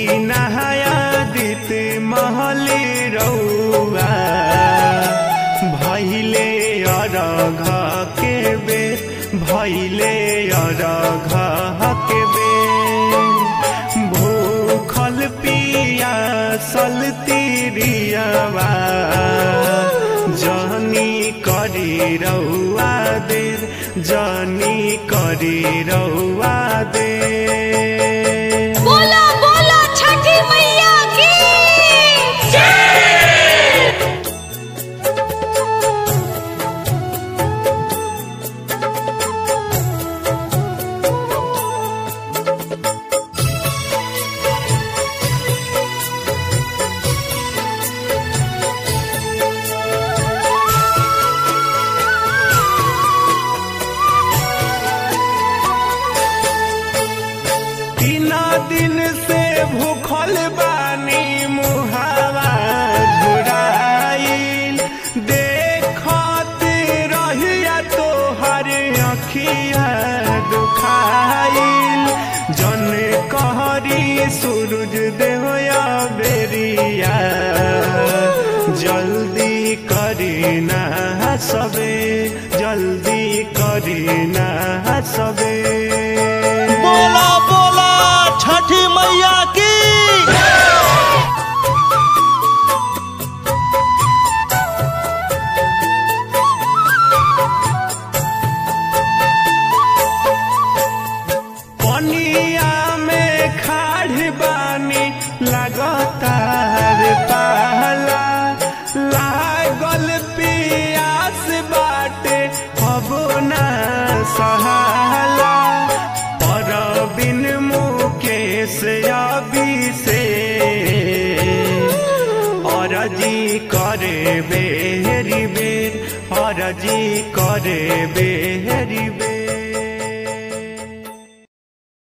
दीनायादित महले रौआ भैले अरघ के बेर भैले अरघ के बेर भूखल पिया सल तिरियवा जनी करी रौआ देर जनी करी रौआ देर बोला बोला छठी मैया की तीन दिन से भूखल बानी मुहावा झुराइल देखत रहिया तोहर अखिया दुखाइल जन कहरी सूरज देवया बेरिया जल्दी करी ना सबे जल्दी करी ना सबे बोला बोला छठी मैया की पनिया में खाड़ बानी लगातार पाला लागल पियास बाटे अब ना सहाला पर बिन मुकेश अभी से अरजी करे बेरी बेर अरजी करे बेरी बेर